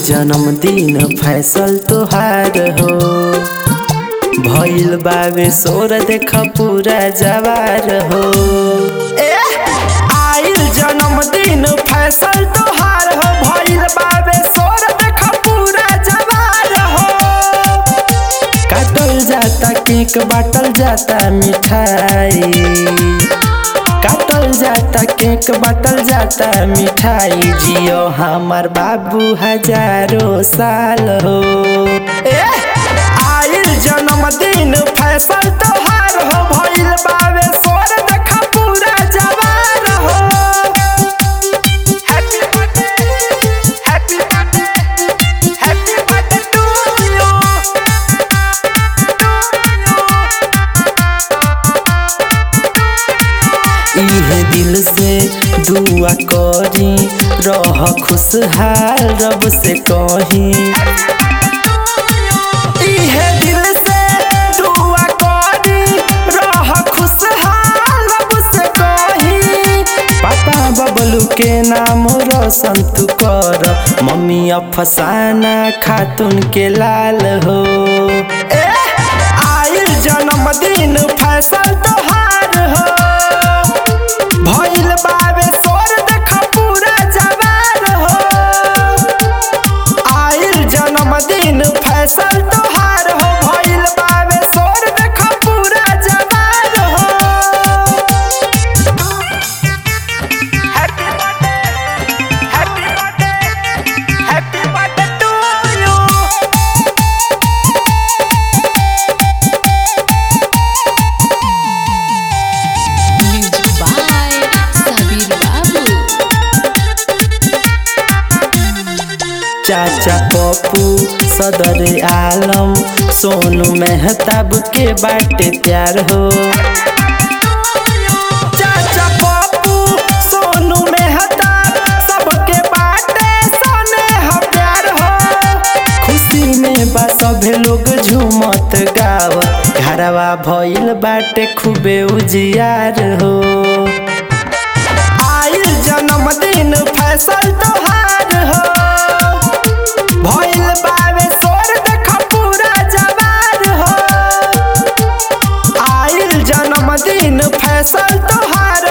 जन्मदिन फैसल तोहार हो भइल बावे सोर देख पूरा जवार हो ए आइल जन्मदिन फैसल तोहार हो भइल बावे सोर देख पूरा जवार हो काटल जाता केक बाटल जाता मिठाई काटल जाता केक बाटल जाता मिठाई जियो हमार बाबू हजारों साल हो ए आइल जन्मदिन फैसल तोहार हो भइल बावे सोर देखा पूरा जवार हो happy birthday happy birthday happy birthday to you इहे दिल से दुआ करी रह खुशहाल रब से कही इहे दिल से दुआ करी रह खुशहाल रब से कही पापा बबलू के नाम रोशन तू कर मम्मी अफसाना खातून के लाल हो ए आइल जन्मदिन फैसल तोहार हो भइल बावे सोर देख पूरा जवार हो आइल जन्मदिन फैसल तोहार हो भइल बावे सोर देख पूरा जवार हो happy birthday happy birthday happy birthday to you Music by Sabir Babu. चाचा पप्पू सदर आलम सोनू मेहताब के बाटे प्यार हो चाचा पप्पू सोनू मेहताब सबके बाटे सोने हो प्यार हो खुशी में बा सभे लोग झूमत गावत घरवा भइल बाटे खूबे उजियार हो आइल जन्मदिन फैसल तोहार हो भइल बावे सोर देख पूरा जवार हो आइल जन्मदिन फैसल तोहार